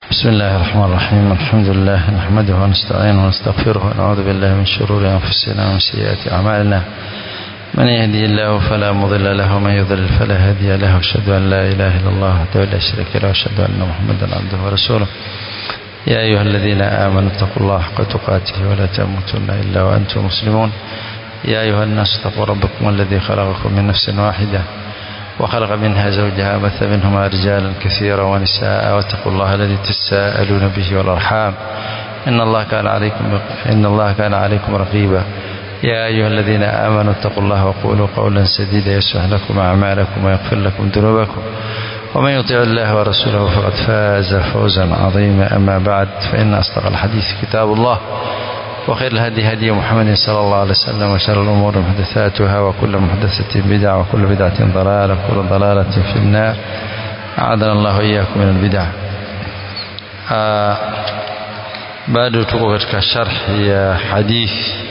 بسم الله الرحمن الرحيم الحمد لله نحمده ونستعينه ونستغفره ونعوذ بالله من شرور أنفسنا ومن سيئات أعمالنا من يهدي الله فلا مضل له ومن يضلل فلا هادي له واشهد أن لا إله إلا الله وحده لا شريك له واشهد أن محمدا عبده ورسوله يا أيها الذين آمنوا اتقوا الله حق تقاته ولا تموتن إلا وأنتم مسلمون يا أيها الناس اتقوا ربكم الذي خلقكم من نفس واحدة وخلق منها زوجها بث منهما رجالا كثيرا ونساء واتقوا الله الذي تساءلون به والأرحام إن الله كان عليكم إن الله كان عليكم رقيبا يا أيها الذين آمنوا اتقوا الله وقولوا قولا سديدا يصلح لكم أعمالكم ويغفر لكم ذنوبكم ومن يطع الله ورسوله فقد فاز فوزا عظيما أما بعد فإن أصدق الحديث كتاب الله وخير الهدي هدي محمد صلى الله عليه وسلم وشر الأمور محدثاتها وكل محدثة بدعة وكل بدعة ضلالة وكل ضلالة في النار أعاذنا الله إياكم من البدع آه bado tuko katika sharh ya hadith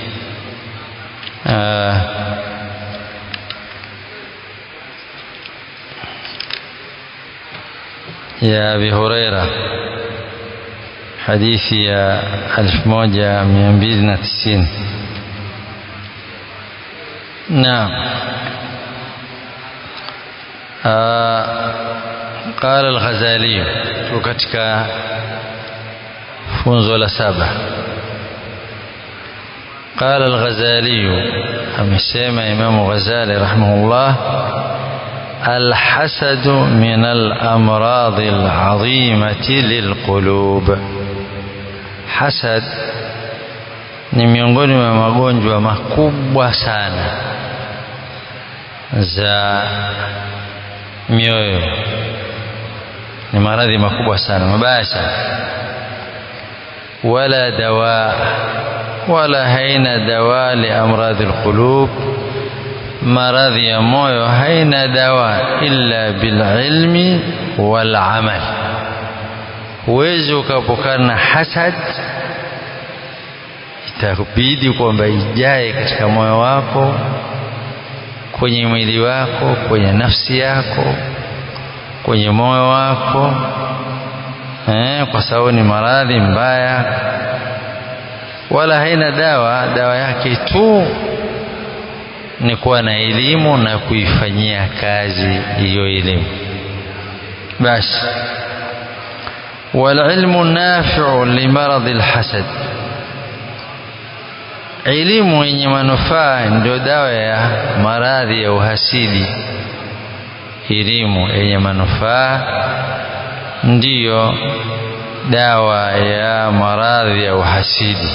آه ya Abi Huraira hadithi ya 1290 naam قال الغزالي katika funzo la saba قال الغزالي amesema Imam Ghazali rahimahullah الحسد من الأمراض العظيمة للقلوب hasad ni miongoni mwa magonjwa makubwa sana za mioyo ni maradhi makubwa sana mabaya sana wala dawa wala haina dawa liamradhi alqulub maradhi ya moyo haina dawa illa bililmi walamal huwezi ukapokana na hasad itabidi kwamba ijae katika moyo wako kwenye mwili wako kwenye nafsi yako kwenye moyo wako eh, kwa sababu ni maradhi mbaya wala haina dawa dawa yake tu ni kuwa na elimu na kuifanyia kazi hiyo elimu basi والعلم نافع لمرض الحسد elimu yenye manufaa ndio dawa ya maradhi ya uhasidi elimu yenye manufaa ndiyo dawa ya maradhi ya uhasidi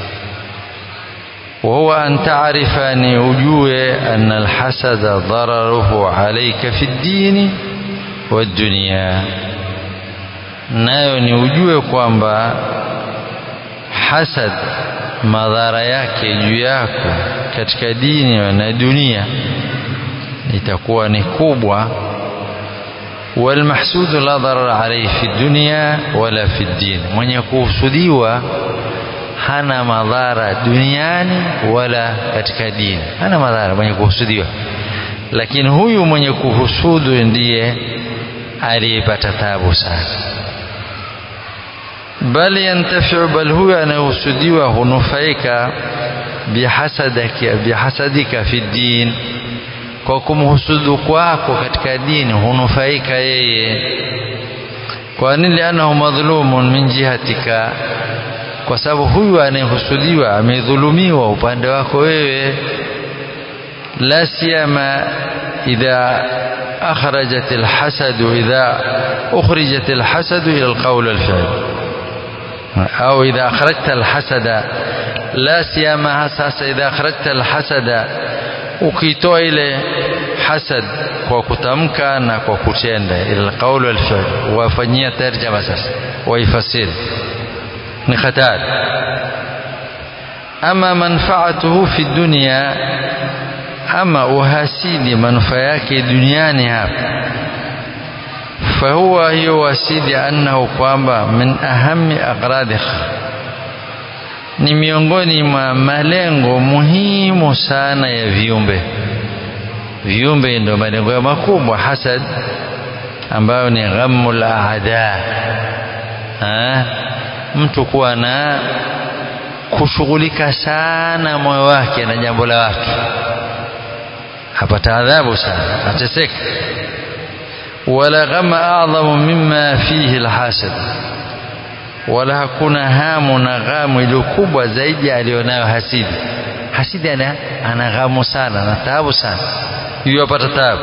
وهو أن تعرف أن أجوه أن الحسد ضرره عليك في الدين والدنيا nayo ni ujue kwamba hasad madhara yake juu yako katika dini na dunia itakuwa ni kubwa والمحسود لا ضرر عليه في الدنيا ولا في الدين mwenye kuhusudiwa hana madhara duniani wala katika dini hana madhara mwenye kuhusudiwa lakini huyu mwenye kuhusudu ndiye aliyepata tabu sana bal yantafiu bal huyo anayehusudiwa hunufaika bihasadika bihasadika fi din kwa kumhusudu kwako katika dini hunufaika yeye kwa nini lianahu madhlumun min jihatika kwa sababu huyu anayehusudiwa amedhulumiwa upande wako wewe la siyama idha akhrajat alhasad idha ukhrijat alhasad ila alqawl walfi'l أو إذا أخرجت الحسد لا سيما sasa إذا أخرجت الحسد ukitoa ile hasad kwa kutamka na kwa kutenda ila qaul wal fi'l wafanyia tarjama sasa waifasiri ni hatari ama manfaatuhu fi dunya ama uhasidi manufaa yake duniani hapa فهو hiyo wasidi annahu kwamba min ahami aqradih ni miongoni mwa malengo muhimu sana ya viumbe viumbe ndio malengo ya makubwa hasad ambayo ni ghammul aada ha? mtu kuwa na kushughulika sana moyo wake na jambo la watu apata adhabu sana ateseka wala ghama adhamu mimma fihi alhasad wala hakuna hamu na ghamu iliyo kubwa zaidi aliyonayo hasidi hasidi ana, ana ghamu sana na taabu sana hivyo apata taabu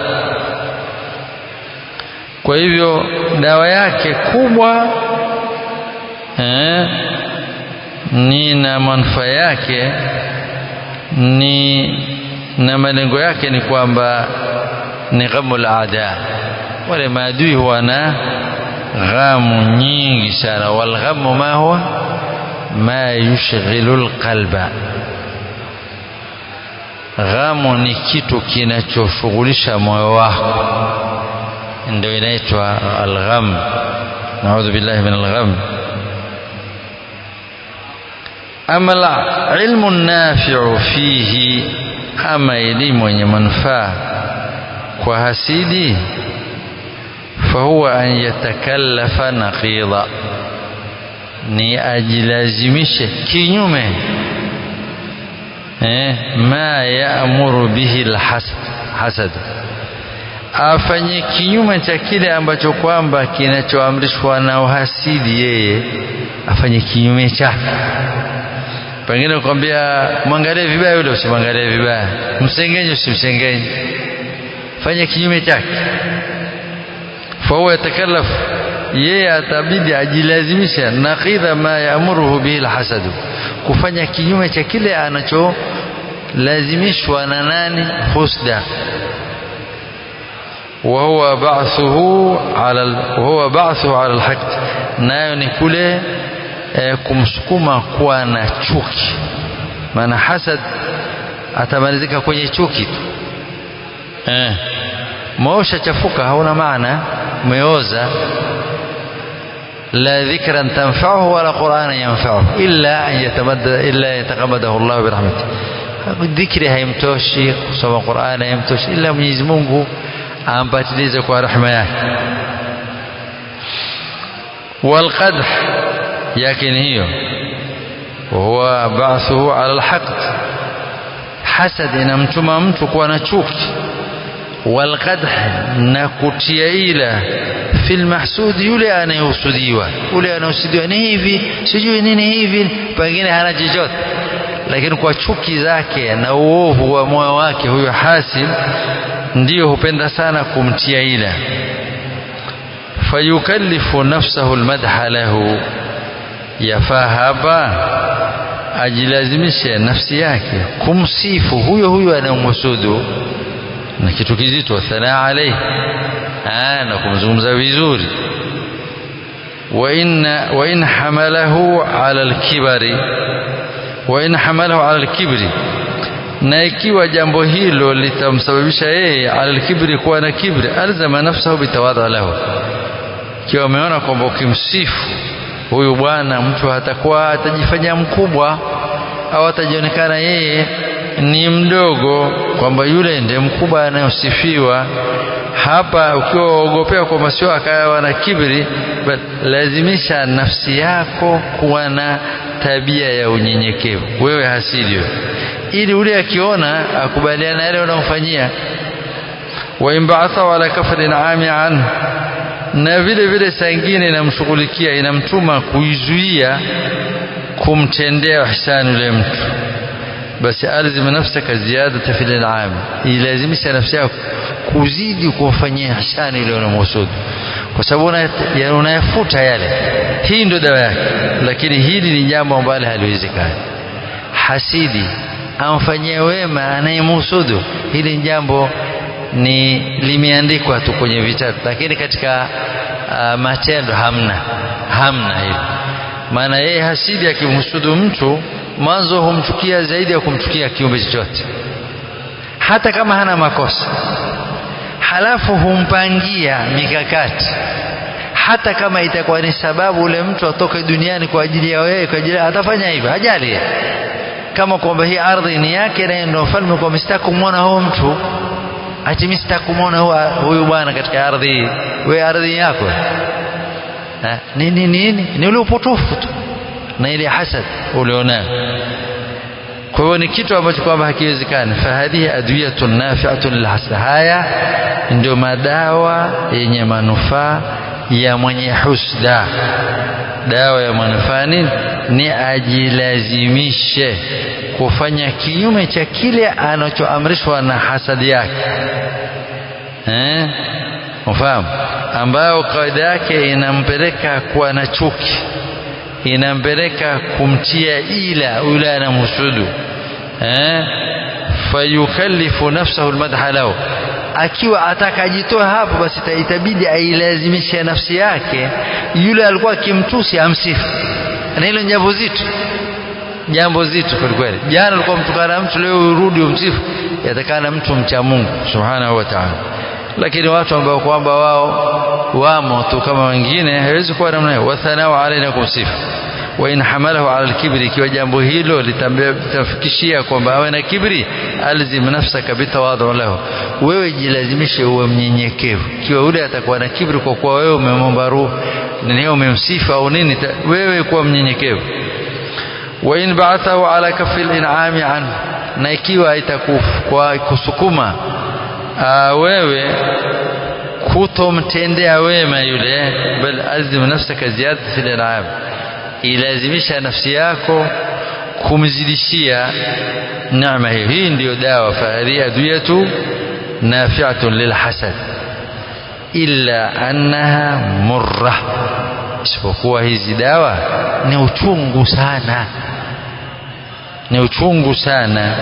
kwa hivyo dawa yake kubwa eh, ni na manufaa yake ni na malengo yake ni kwamba ni ghamu al-aada wale maadui huwa na ghamu nyingi sana walghamu ma huwa ma yushghilu alqalba ghamu ni kitu kinachoshughulisha moyo wako ndio inaitwa algham naudhu billahi min algham ama ilmu nafiu fihi ama elimu yenye manufaa kwa hasidi fahuwa an yatakallafa naqidha ni ajilazimishe kinyume eh, ma yaamuru bihi alhasad hasad afanye kinyume cha kile ambacho kwamba kinachoamrishwa na uhasidi yeye afanye kinyume chake pengine kukwambia mwangalie vibaya yule usimwangalie vibaya msengenye usimsengenye fanye kinyume chake fahuwa yatakallaf yeye atabidi ajilazimisha naqidha ma yaamuruhu bihi alhasadu kufanya kinyume cha kile anacholazimishwa na nani husda وهو بعثه على وهو بعثه على الحق nayo ni kule e, kumsukuma kuwa na chuki maana hasad atamalizika kwenye chuki tu eh maosha chafuka hauna maana umeoza la dhikran tanfa'uhu wala qur'anan yanfa'uhu illa an yatamadda illa yataqammadahu Allah bi rahmatihi dhikri haimtoshi kusoma Qur'an haimtoshi illa Mwenyezi Mungu ampatilize kwa rahma yake والقدح يكن هي وهو بعثه على الحقد حسد inamtuma mtu kuwa na chuki والقدح na kutia ila fil mahsud yule anayehusudiwa yule anayehusudiwa ni hivi sijui nini hivi pengine hana chochote lakini kwa chuki zake na uovu wa moyo wake huyo hasid ndiyo hupenda sana kumtia ila fayukallifu nafsahu almadha lahu yafaa hapa ajilazimishe nafsi yake kumsifu huyo huyo anayemhusudu na kitu kizito thanaa alayhi na kumzungumza vizuri وإن وإن حمله على الكبر وإن حمله على الكبر na ikiwa jambo hilo litamsababisha yeye alalkibri kuwa na kibri alzama nafsahu bitawadha lahu ikiwa ameona kwamba ukimsifu huyu bwana mtu hatakuwa atajifanya mkubwa au atajionekana yeye ni mdogo kwamba yule ndiye mkubwa anayosifiwa hapa ukiwa waogopea kwamba sio akawa na kibri lazimisha nafsi yako kuwa na tabia ya unyenyekevu wewe hasidi wewe ili ule akiona akubaliana na yale unamfanyia wa imbaatha ala kafrin ami anhu na vile vile saa ingine inamshughulikia inamtuma kuizuia kumtendea ihsani yule mtu basi alzim nafsaka ziyadata fil in'am ilazimisha nafsi yako kuzidi kumfanyia ihsani yule unamhusudu kwa sababu unayafuta yale hii ndio dawa yake lakini hili ni jambo ambalo haliwezekani hasidi amfanyie wema anayemhusudu hili ni jambo ni limeandikwa tu kwenye vitabu lakini katika uh, matendo hamna hamna hilo maana yeye hasidi akimhusudu mtu mwanzo humchukia zaidi ya kumchukia kiumbe chochote hata kama hana makosa halafu humpangia mikakati hata kama itakuwa ni sababu ule mtu atoke duniani kwa ajili ya wewe kwa ajili atafanya hivyo hajali kama kwamba hii ardhi ni yake na ndio mfalme kwa mistaki kumwona huyo mtu ati mimi sitaki kumwona huyu bwana katika ardhi we ardhi yako nini nini ni ule upotofu tu na ile hasad ulionayo kwa hivyo ni kitu ambacho kwamba hakiwezekani fahadhihi adwiyatun nafi'atun lilhasad haya ndio madawa yenye manufaa ya mwenye husda dawa ya manufaa nini ni ajilazimishe kufanya kinyume cha kile anachoamrishwa na hasadi yake eh ufahamu ambayo kawaida yake inampeleka kuwa na chuki inampeleka kumtia ila yule anamhusudu eh fayukallifu nafsahu almadha lahu akiwa atakajitoa hapo basi itabidi ailazimishe nafsi yake yule alikuwa akimtusi amsifu na hilo jambo zito jambo zito kweli kweli jana alikuwa mtukana mtu leo urudi umsifu yatakana mtu mcha Mungu subhanahu wa ta'ala lakini watu ambao kwamba wao wamo tu kama wengine hawezi kuwa namna hiyo wathanau alaina kumsifu wa in hamalahu ala alkibri ikiwa jambo hilo litamfikishia kwamba awe na kibri alzim nafsaka bitawadhu lahu wewe jilazimishe uwe mnyenyekevu ikiwa yule atakuwa na kibri kwa kuwa wewe umemwomba ruhu nini umemsifu au nini wewe kuwa mnyenyekevu wa in ba'athahu ala kafi al-in'ami anhu na ikiwa itakuwa kusukuma wewe kutomtendea wema yule bal azim nafsaka ziyadati fil in'am ilazimisha nafsi yako kumzidishia neema hiyo hii ndiyo dawa fahadhi adwiyatu nafi'atun lilhasad illa annaha murra isipokuwa hizi dawa ni uchungu sana ni uchungu sana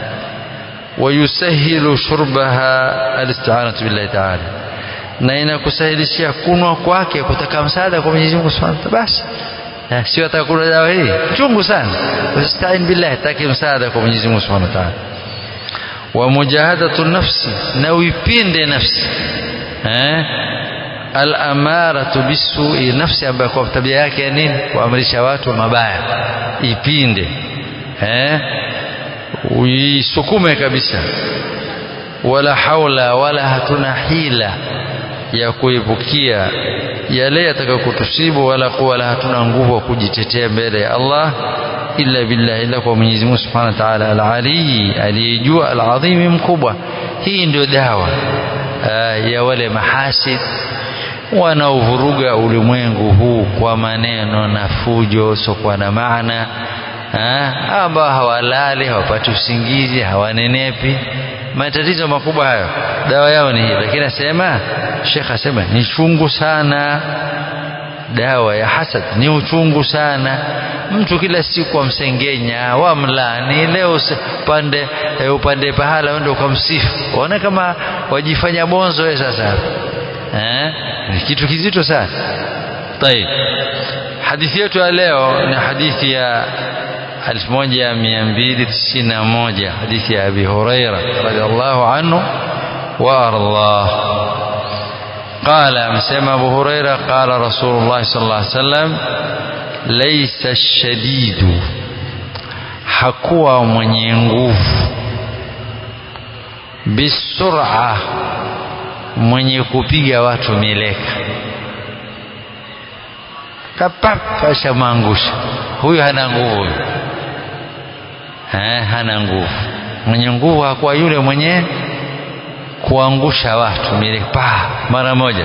ويسهل شربها الاستعانة بالله تعالى na inakusahilishia kunwa kwake kutaka msaada kwa Mwenyezi Mungu Subhanahu wa Ta'ala basi sio atakula dawa hii chungu sana ustain billah taki msaada kwa Mwenyezi Mungu Subhanahu wa Ta'ala wa mujahadatu nafsi na uipinde nafsi eh al-amaratu bisui nafsi ambayo kwa tabia yake nini kuamrisha watu mabaya ipinde eh uisukume kabisa wala haula wala hatuna hila ya kuepukia yale yatakayokutusibu wala kuwa wala hatuna nguvu ya kujitetea mbele ya Allah illa billah illa kwa Mwenyezi Mungu Subhanahu wa Ta'ala al-Ali aliyejua al-azim mkubwa hii ndio dawa ya wale mahasid wanaovuruga ulimwengu huu kwa maneno na fujo sokuwa na maana ambao hawalali hawapati usingizi hawanenepi matatizo makubwa hayo dawa yao ni hii lakini asema Sheikh asema ni chungu sana dawa ya hasad ni uchungu sana mtu kila siku amsengenya wamlani leo upande upande pahala uende ukamsifu waona kama wajifanya bonzo wewe sasa eh ni kitu kizito sana طيب hadithi yetu ya leo ni hadithi ya 1291 hadithi ya Abi Huraira radhiallahu anhu wa ardah قال amesema Abu Huraira قال رسول الله صلى الله عليه وسلم ليس الشديد hakuwa mwenye nguvu bisur'a mwenye kupiga watu mieleka kapap ashamangusha huyu hana nguvu eh, hana nguvu mwenye nguvu hakuwa yule mwenye kuangusha watu milepa mara moja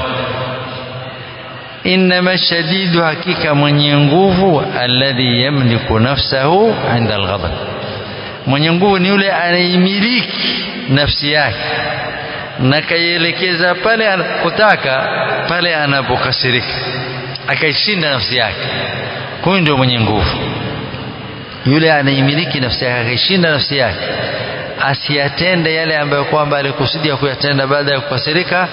innama shadidu hakika mwenye nguvu alladhi yamliku nafsahu inda alghadab mwenye nguvu ni yule anaimiliki nafsi yake na kaielekeza pale anapotaka pale anapokasirika akaishinda nafsi yake huyu ndio mwenye nguvu yule anaimiliki nafsi yake akaishinda nafsi yake asiyatende yale ambayo kwamba alikusudia kuyatenda baada ya kukasirika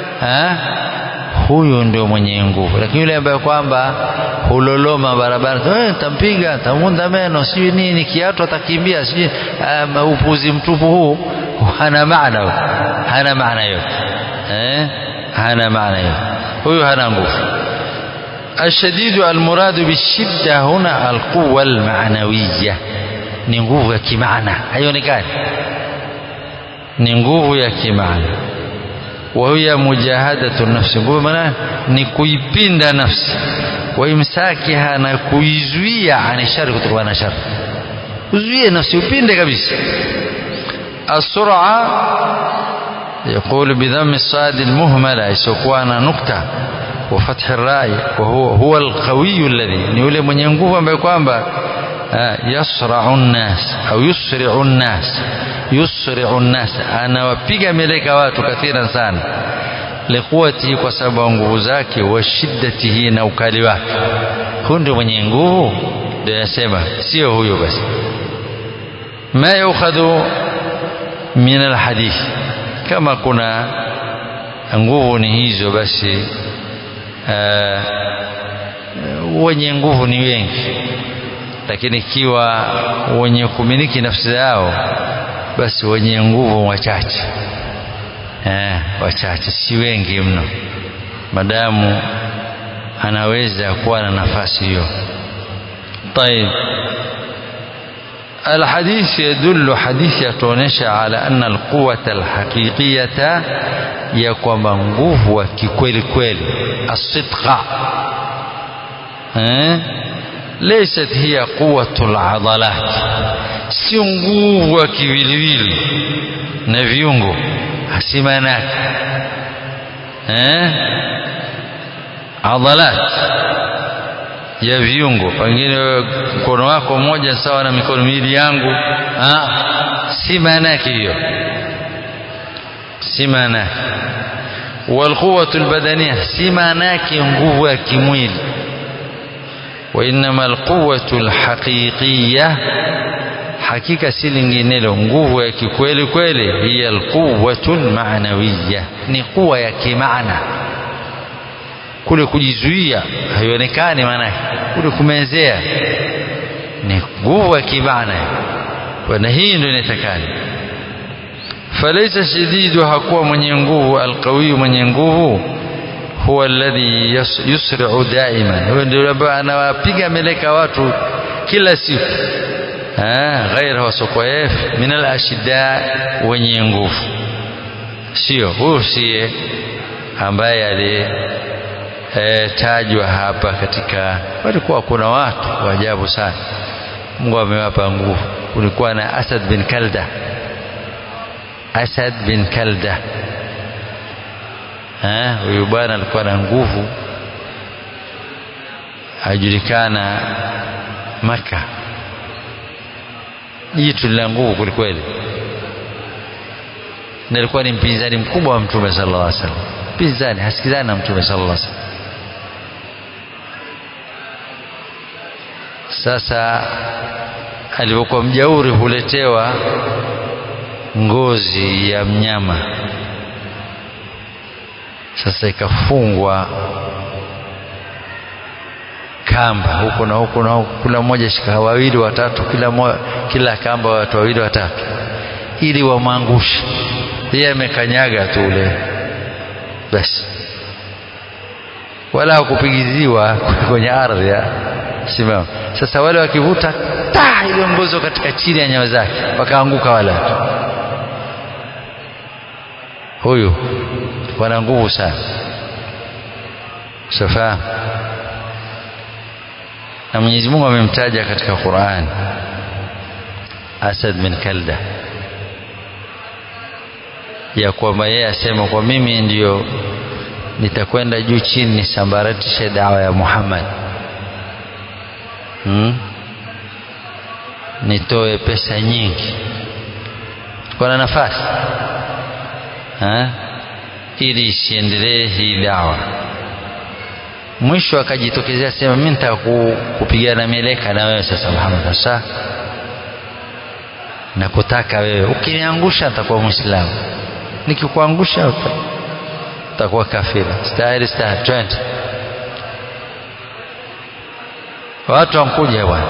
huyu ndio mwenye nguvu lakini yule ambaye kwamba huloloma barabara eh tampiga tamunda meno sijui nini kiatu atakimbia sijui um, upuzi mtupu huu hana maana hana maana yote eh hana maana yote huyu hana nguvu الشديد المراد بالشدة هنا القوة المعنوية ni nguvu ya kimaana haionekani ni nguvu ya kimaana wahiya mujahadatu nafsi nguvu maana ni kuipinda nafsi waimsakiha na kuizuia ani shari kutokana na shari uzuie nafsi upinde kabisa السرعة يقول بضم الصاد المهملة يسوكوانا نكتة وفتح الراء وهو هو القوي الذي نيولي من ينقوف بكوانبا يسرع الناس أو يسرع الناس يسرع الناس أنا وبيغا ملك واتو كثيرا سانا لقوته kwa sababu ya nguvu zake wa shiddatihi na ukali wake huyu ndio mwenye nguvu ndio yasema sio huyo basi ma yukhadhu min alhadith kama kuna nguvu ni hizo basi uh, wenye nguvu ni wengi lakini ikiwa wenye kumiliki nafsi zao basi wenye nguvu wachache eh, wachache si wengi mno madamu anaweza kuwa na nafasi hiyo طيب الحديث يدل حديث يتونيش على أن القوة الحقيقية يكون nguvu wa kikweli kweli الصدق eh? ليست هي قوة العضلات sio nguvu ya kiwiliwili na viungo si maana yake eh? adhalat ya viungo pengine mkono wako mmoja sawa na mikono miwili yangu ah, si maana yake hiyo si maana yake walquwatu albadania si maana yake nguvu ya kimwili وإنما القوة الحقيقية hakika si linginelo nguvu ya kikweli kweli hiya alquwatu almanawiya ni kuwa ya kimaana kule kujizuia haionekani maana kule kumezea ni nguvu ya kimaana na hii ndio inatakana falaisa shadidu hakuwa mwenye nguvu alqawiyu mwenye nguvu huwa alladhi yusri'u daiman huyo ndio ambaye anawapiga meleka watu kila siku غير wasokoef min alashidda wenye nguvu sio huyu sie ambaye alitajwa hapa katika walikuwa kuna watu wa ajabu sana Mungu amewapa nguvu kulikuwa na Asad bin Kalda Asad bin Kalda huyu bwana alikuwa na nguvu ajulikana Maka jitu lina nguvu kwelikweli na alikuwa ni mpinzani mkubwa wa mtume sallallahu alaihi wasallam mpinzani hasikizani na mtume sallallahu alaihi wasallam sasa alipokuwa mjauri huletewa ngozi ya mnyama sasa ikafungwa kamba huko na huko na huko, kila mmoja shika wawili watatu, kila mo, kila kamba watu wawili watatu, ili wamwangushe yeye. Amekanyaga tu ule basi, wala hakupigiziwa kwenye ardhi ya simama. Sasa wale wakivuta ta ile ngozo katika chini ya nyayo zake, wakaanguka wale watu. Huyu wana nguvu sana, safahamu na Mwenyezi Mungu amemtaja katika Qur'an Asad bin Kalda ya kwamba yeye asema kwa mimi ndiyo nitakwenda juu chini nisambaratishe dawa ya Muhammad hmm? nitoe pesa nyingi kwa na nafasi ha? ili isiendelee hii dawa mwisho akajitokezea sema mimi nitaka kupigana mieleka na wewe sasa Muhammad sasa na kutaka wewe ukiniangusha nitakuwa muislamu nikikuangusha utakuwa kafira stahili stahili twende watu wankuja bwana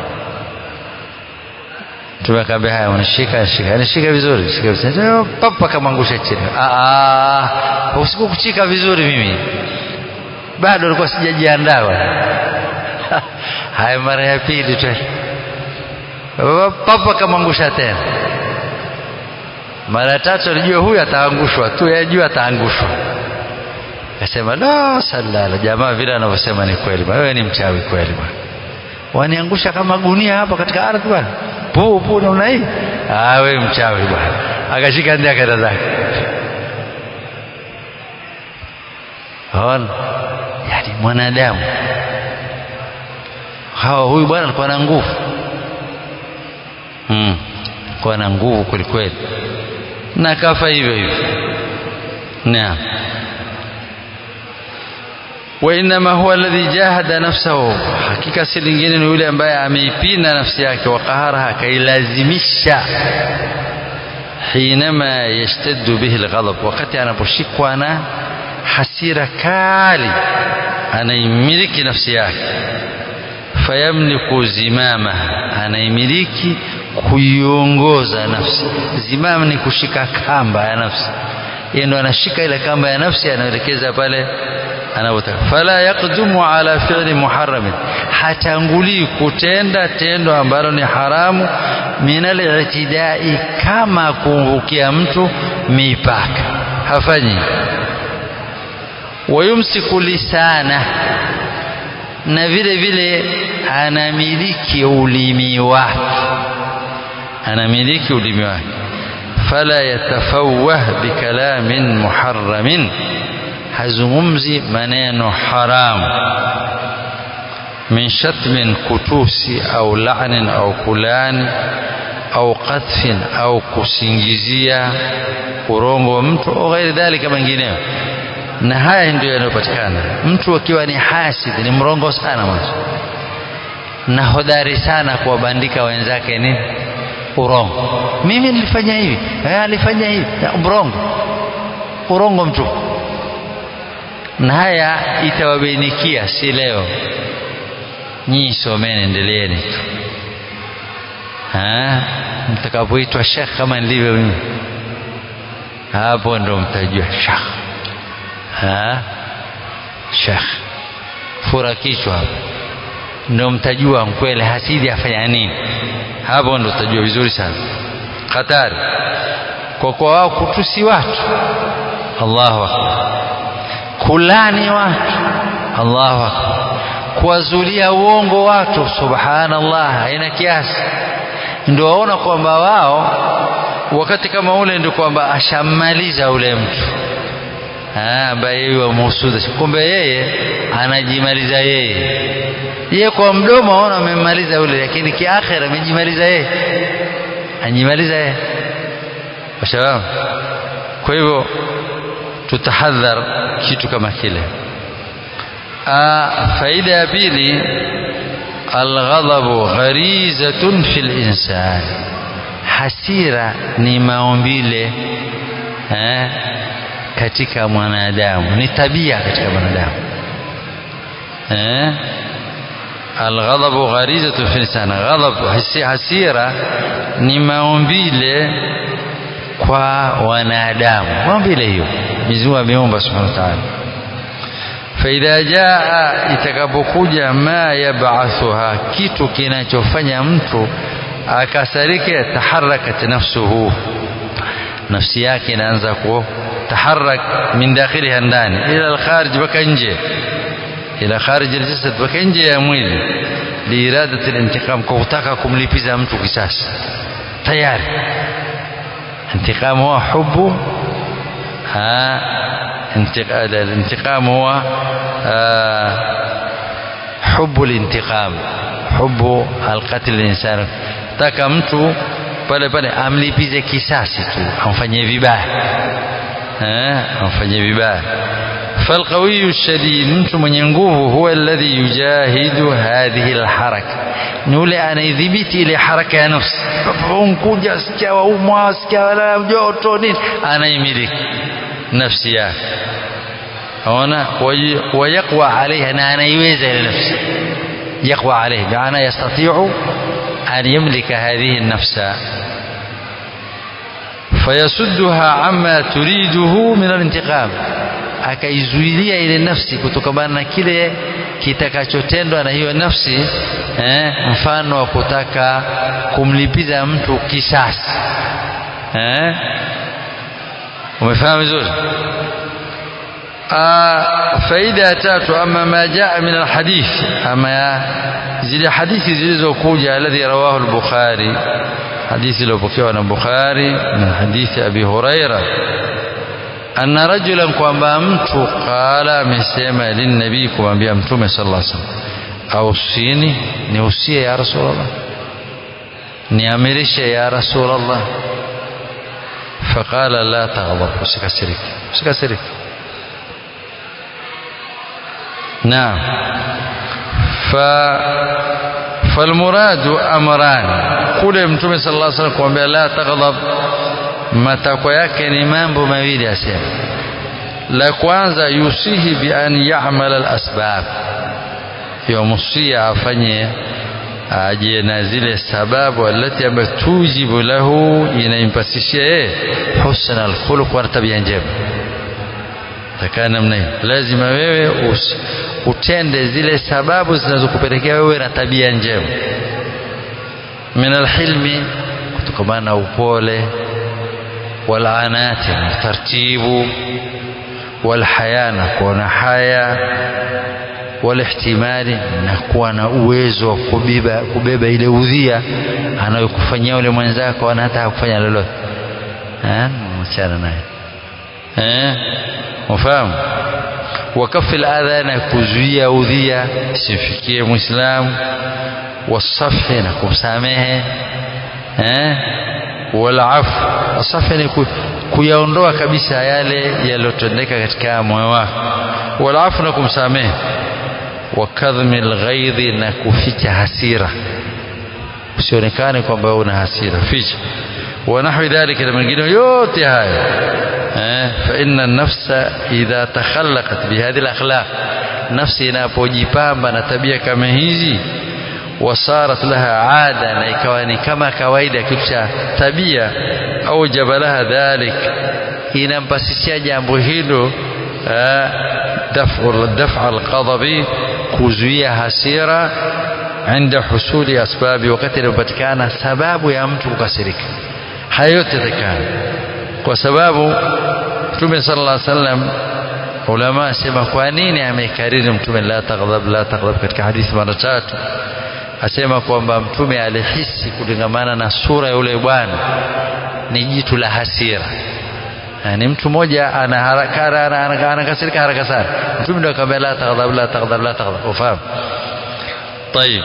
tumekambia haya unashika shika nishika vizuri shika vizuri papa kamangusha chini ah usiku kuchika vizuri mimi bado alikuwa sijajiandaa haya mara ya pili tu papa kamangusha tena mara tatu alijua huyu ataangushwa tu yajua ataangushwa akasema la salala jamaa vile anavyosema ni kweli bwana wewe ni mchawi kweli bwana waniangusha kama gunia hapa katika ardhi bwana puu puu namna hii ah wewe mchawi bwana akashika ndia kaenda zake Haona? Yani mwanadamu hawa huyu bwana alikuwa na nguvu mm. alikuwa na nguvu kweli kweli na kafa hivyo hivyo naam wainama huwa alladhi jahada nafsahu hakika si lingine ni yule ambaye ameipinda nafsi yake wakaharaha akailazimisha hinama yashtaddu bihi alghadab wakati anaposhikwa na hasira kali anaimiliki nafsi yake fayamliku zimama anaimiliki kuiongoza nafsi zimama ni kushika kamba ya nafsi yeye ndo anashika ile kamba ya nafsi anaelekeza pale anavyotaka fala yaqdumu ala fi'li muharramin hatangulii kutenda tendo ambalo ni haramu min al-i'tidai kama kumvukia mtu mipaka hafanyi wayumsiku lisana na vile vile anamiliki ulimi wake anamiliki ulimi wake fala yatafawah bikalamin muharramin hazungumzi maneno haramu min shatmin kutusi au la'nin au kulani au qadhfin au kusingizia urongo wa mtu au ghairi dhalika mengineyo na haya ndio yanayopatikana mtu akiwa ni hasid ni mrongo sana mwanzo na hodari sana kuwabandika wenzake ni urongo mimi nilifanya hivi eh alifanya hivi mrongo urongo mtu na haya itawabainikia si leo nyinyi someni endeleeni tu mtakapoitwa shekh kama nilivyo mimi hapo ndo mtajua shekh shekh fura kichwa hapo ndo mtajua mkwele hasidi afanya nini hapo ndo utajua vizuri sana hatari kwa kwa wao kutusi watu Allahu akbar kulani watu Allahu akbar kuwazulia uongo watu subhanallah haina kiasi ndio waona kwamba wao wakati kama ule ndio kwamba ashammaliza ule mtu ambaye yeye wamuhusuda kumbe yeye anajimaliza yeye yeye kwa mdomo aona amemmaliza ule lakini kiakhira amejimaliza yeye anjimaliza yeye washababu kwa hivyo tutahadhar kitu kama kile faida ya pili alghadhabu gharizatun fil insan hasira ni maumbile eh, katika mwanadamu ni tabia katika mwanadamu eh alghadhabu gharizatun fil insan ghadhab hasira ni maumbile kwa wanadamu maumbile hiyo Mwenyezi ameumba subhanahu wa ta'ala faidha jaa itakapokuja ma yab'athuha kitu kinachofanya mtu akasarike taharakat nafsuhu nafsi yake inaanza kutaharak min dakhiliha ndani ila alkharij baka nje ila kharij aljasad baka nje ya mwili liiradati alintiqam kwa kutaka kumlipiza mtu kisasi tayari انتقام هو حب ها الانتقام هو حب الانتقام حب القتل الانسان taka mtu pale pale amlipize kisasi tu amfanyie vibaya eh amfanyie vibaya فالقوي الشديد mtu mwenye nguvu huwa alladhi yujahidu hadhihi alharaka ni yule anaidhibiti ile haraka ya nafsi unkuja sikia waumwa sikia wala joto nini anaimiliki nafsi yake aona wayaqwa alaiha na anaiweza ile nafsi يقوى عليه بمعنى يستطيع أن يملك هذه النفس فيسدها عما تريده من الانتقام akaizuilia ile nafsi kutokamana na kile kitakachotendwa na hiyo nafsi eh, mfano wa kutaka kumlipiza mtu kisasi eh, umefahamu vizuri faida ya tatu ama ma jaa min alhadith ama zile hadithi zilizokuja alladhi rawahu al-bukhari hadithi iliyopokewa na bukhari min hadithi abi huraira anna rajulan kwamba mtu qala amesema linnabii kumwambia mtume sallallahu alaihi wasallam ausini niusie ya rasulullah niamirishe ya rasulullah faqala la taghdab usikasirike usikasirike نعم ف فالمراد امران kule mtume sallallahu alaihi wasallam kumwambia la taghdab matakwa yake ni mambo mawili asema la kwanza yusihi bi an ya'mal al asbab yomusia afanye aje na zile sababu alati ambayo tujibu lahu inaimpasishia yeye husna al khuluq wa tabia njema takaa namna hiyo lazima wewe usi, utende zile sababu zinazokupelekea wewe na tabia njema min alhilmi kutokamana na upole walanati na tartibu walhaya na kuona haya walihtimali na kuwa na uwezo wa kubeba, kubeba ile udhia anayokufanyia ule mwenzako ana hata hakufanya lolote mchana naye eh ufahamu wakafi aladha na kuzuia udhia simfikie muislamu wasafi na kumsamehe eh walafu asafi ni kuyaondoa kabisa yale yaliyotendeka katika moyo wako walafu na kumsamehe wakadhmi alghaidhi na kuficha hasira usionekane kwamba una hasira ficha ونحو ذلك من مengine yote haya فإن النفس إذا تخلقت بهذه الأخلاق نفسي inapojipamba na tabia kama hizi wasarat laha ada na ikawa ni kama kawaida kitu cha tabia au jabalaha dhalik inampasishia jambo hilo daf'a alqadhabi kuzuia hasira inda husuli asbabi wakati inapatikana sababu ya mtu kukasirika haya yote yatakana kwa sababu mtume sallallahu alaihi wasallam ulama asema kwa nini amekariri mtume la taghdab la taghdab katika hadithi mara tatu asema kwamba mtume alihisi kulingamana na sura ya yule bwana ni jitu la hasira ni mtu mmoja ana haraka anakasirika haraka sana mtume ndio akamwambia la taghdab la taghdab la taghdab ufahamu طيب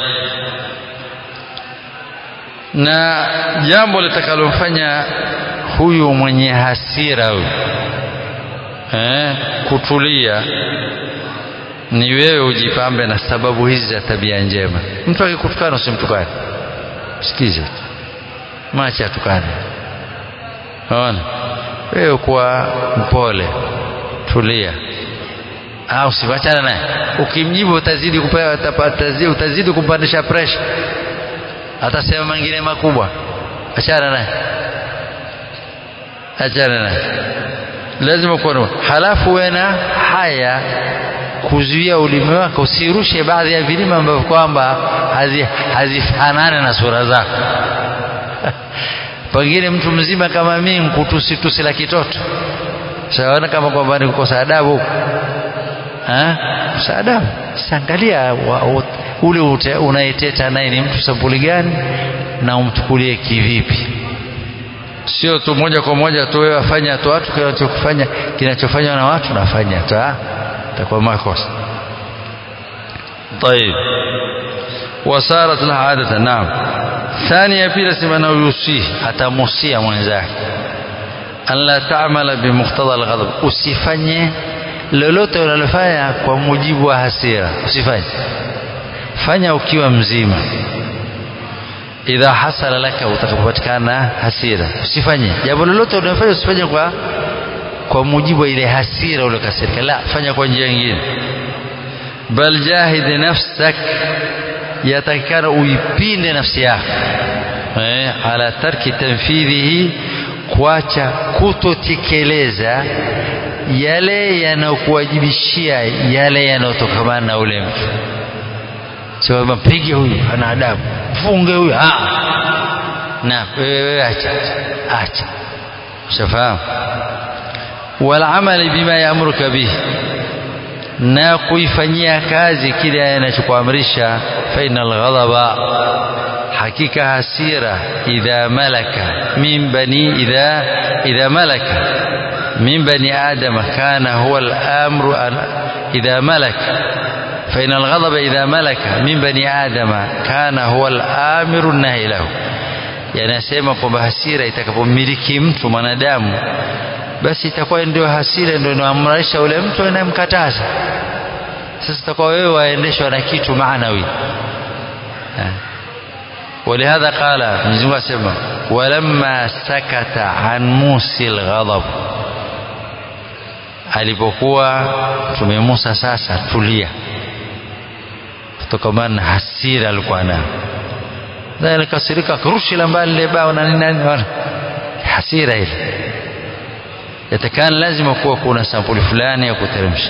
na jambo litakalomfanya huyu mwenye hasira huyu eh, kutulia ni wewe ujipambe na sababu hizi za tabia njema mtu akikutukana usimtukane sikize macha atukane naona wewe kuwa mpole tulia au siwachana naye ukimjibu utazidi kupewa utazidi, utazidi kumpandisha pressure atasema mengine makubwa achana naye achana naye lazima kuwa halafu wewe na haya kuzuia ulimi wako usirushe baadhi ya vilima ambavyo kwamba hazifanane na sura zako pengine mtu mzima kama mimi nkutusi tusi la kitoto saona kama kwamba ni kukosa adabu kukosa adabu siangalia ule unayeteta naye ni mtu sampuli gani na umchukulie kivipi sio tu moja kwa moja tu wewe afanya tu watu kinachokufanya kinachofanywa na watu nafanya tu takuwa makosa طيب وصارت لها عادة نعم ثانية pili sema na yusihi atamusia mwenzake an la ta'mala bimuqtada alghadab usifanye lolote unalofanya kwa mujibu wa hasira usifanye fanya ukiwa mzima idha hasala laka utakapopatikana hasira usifanye jambo lolote unalofanya usifanye kwa kwa mujibu wa ile hasira uliokasirika la fanya kwa njia nyingine bal jahid nafsak yatakikana uipinde nafsi yako eh, ala tarki tanfidhihi kuacha kutotekeleza yale yanayokuwajibishia yale yanayotokamana na ule mtu sio mpige huyu ana adabu mfunge huyu na wewe acha acha ushafahamu walamali bima yaamuruka bihi na kuifanyia kazi kile anachokuamrisha fa innal ghadaba hakika hasira idha malaka min bani idha idha malaka min bani adama kana huwa al-amru idha malaka فإن الغضب إذا ملك من بني آدم كان هو الآمر النهي له يعني asema kwamba hasira itakapomiliki mtu mwanadamu basi itakuwa ndio hasira ndio inaamrisha ule mtu anayemkataza sasa itakuwa wewe waendeshwa na kitu maanawi ولهذا قال Mwenyezi Mungu asema walamma sakata an musil ghadab alipokuwa Mtume Musa sasa tulia kutokamana na hasira alikuwa nayo alikasirika akarushila mbali ile bao na nini nani hasira ile yatakana lazima kuwa kuna sampuli fulani ya kuteremsha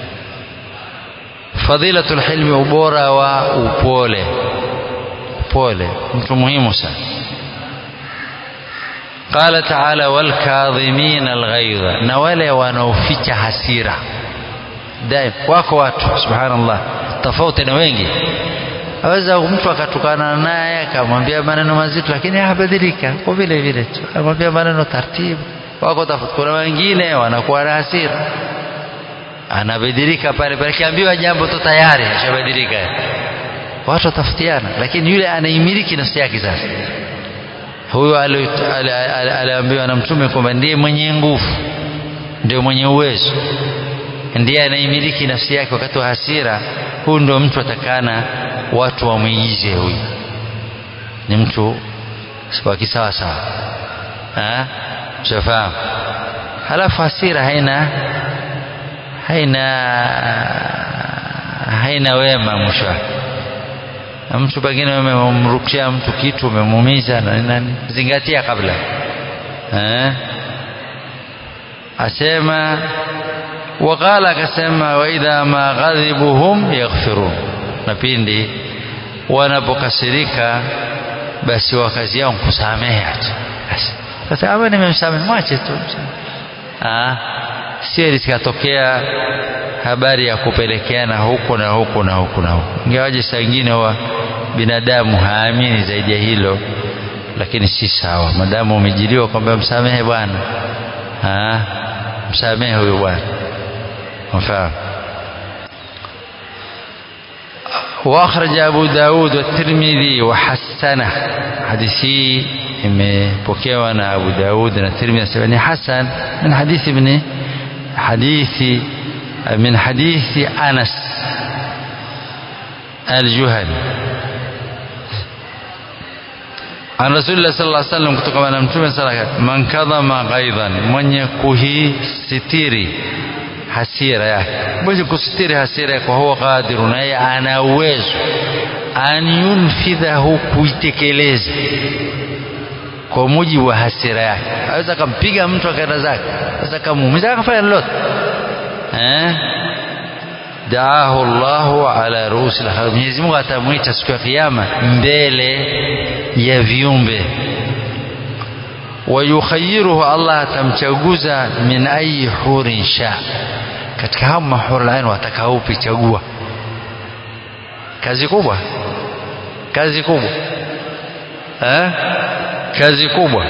fadhilatul hilmi ubora wa upole upole mtu muhimu sana قال تعالى والكاظمين الغيظ na wale wanaoficha hasira daim wako watu subhanallah tofauti na wengi aweza mtu akatukana naye akamwambia maneno mazito lakini habadilika kwa vile vile tu akamwambia maneno taratibu wako tofauti kuna wengine wanakuwa na hasira anabadilika pale pale akiambiwa jambo tu tayari ashabadilika watu watafutiana lakini yule anaimiliki nafsi yake sasa huyo aliambiwa na mtume kwamba ndiye mwenye nguvu ndio mwenye uwezo ndiye anaimiliki nafsi yake wakati wa hasira huyu ndio mtu atakana watu wamwigize huyu ni mtu wa kisawa sawa shafahamu halafu hasira haina haina haina wema mwisho wake mtu pengine umemrukia mtu kitu umemuumiza na nani zingatia kabla eh asema waqala akasema wa idha ma ghadhibuhum yaghfirun na pindi wanapokasirika basi wakazi yao kusamehe basi sasa hapa nimemsamehe mwache tu ah sio likatokea habari ya kupelekeana huku na huku na huku na huku ingawaje saa ingine wa binadamu haamini zaidi ya hilo lakini si sawa madamu umejiliwa kwamba msamehe bwana msamehe huyo bwana mfahamu واخرج ابو داود والترمذي وحسنه حديثي imepokewa na Abu Daud na Tirmidhi nasema ni hasan min hadithi ibn hadithi من حديث أنس الجهني عن رسول الله صلى الله عليه وسلم kutoka na mtume sala man kadhama ghaidhan mwenye kuhisitiri hasira yake mwenye kusitiri hasira yake huwa qadiru naye ana uwezo an yunfidhahu kuitekeleza kwa mujibu wa hasira yake aweza akampiga mtu akaenda zake aweza akamuumiza akafanya lolote eh daahu Allahu ala ruusi al Mwenyezi Mungu atamwita siku ya kiyama mbele ya viumbe wayukhayiruhu Allah atamchaguza min ayi hurin sha katika hao mahur ain watakaupi chagua kazi kubwa kazi kubwa eh kazi kubwa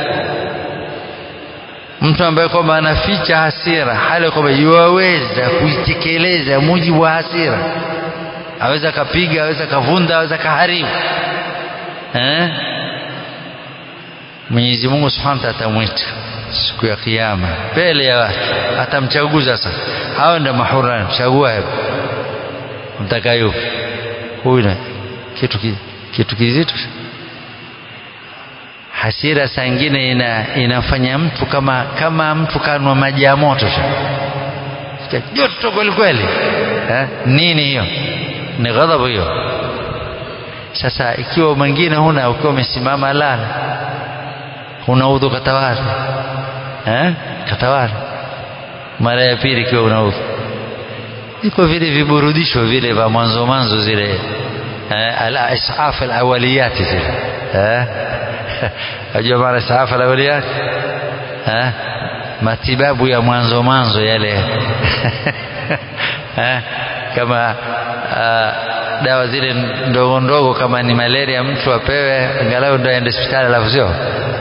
mtu ambaye kwamba anaficha hasira hali kwamba yuwaweza kuitekeleza mujibu wa hasira aweza kapiga aweza kavunda aweza kaharibu eh Mwenyezi Mungu Subhanahu wa Ta'ala atamwita siku ya kiyama mbele ya watu atamchaguza sasa hao ndio mahurani chagua hebu mtakayo huyu kitu kitu kizito hasira saa ingine ina, inafanya mtu kama kama mtu kanwa maji ya moto joto kweli kweli eh? nini hiyo ni ghadhabu hiyo sasa ikiwa mwingine huna ukiwa umesimama lala una udhu katawala eh? katawala mara ya pili ikiwa una udhu iko vile viburudisho vile vya mwanzo mwanzo zile eh? al-isaf al-awaliyati zile eh? ajua maana isaf al-awaliyat eh? matibabu ya mwanzo mwanzo yale eh, kama uh, dawa zile ndogo ndogo kama ni malaria mtu apewe angalau ndo aende hospitali alafu sio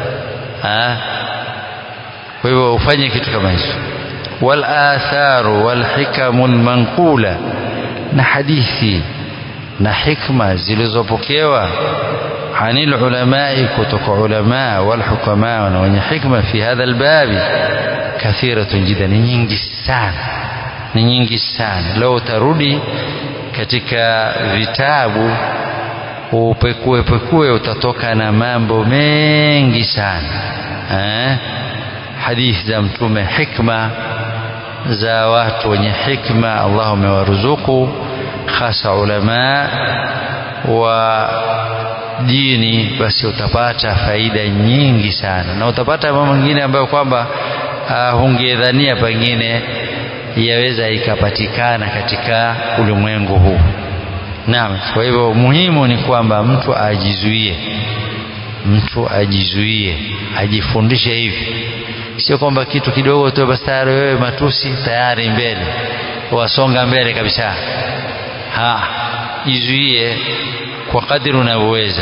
kwa hivyo ufanye kitu kama hicho wal atharu wal hikamul manqula na hadithi na hikma zilizopokewa anil ulamai kutoka ulama wal hukama na wenye hikma fi hadha albabi kathiratun jida ni nyingi sana ni nyingi sana leo utarudi katika vitabu upekue pekue utatoka na mambo mengi sana eh? hadithi za mtume hikma za watu wenye hikma Allah amewaruzuku hasa ulama wa dini basi utapata faida nyingi sana na utapata mambo mengine ambayo kwamba uh, hungedhania pengine yaweza ikapatikana katika ulimwengu huu naam kwa hivyo muhimu ni kwamba mtu ajizuie mtu ajizuie ajifundishe hivi sio kwamba kitu kidogo tu basi tayari wewe matusi tayari mbele wasonga mbele kabisa ha jizuie kwa kadri unavyoweza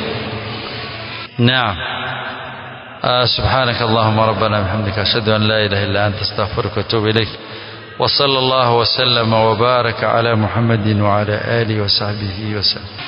naam آه سبحانك اللهم ربنا بحمدك أشهد أن لا إله إلا أنت استغفرك وأتوب إليك وصلى الله وسلم وبارك على محمد وعلى آله وصحبه وسلم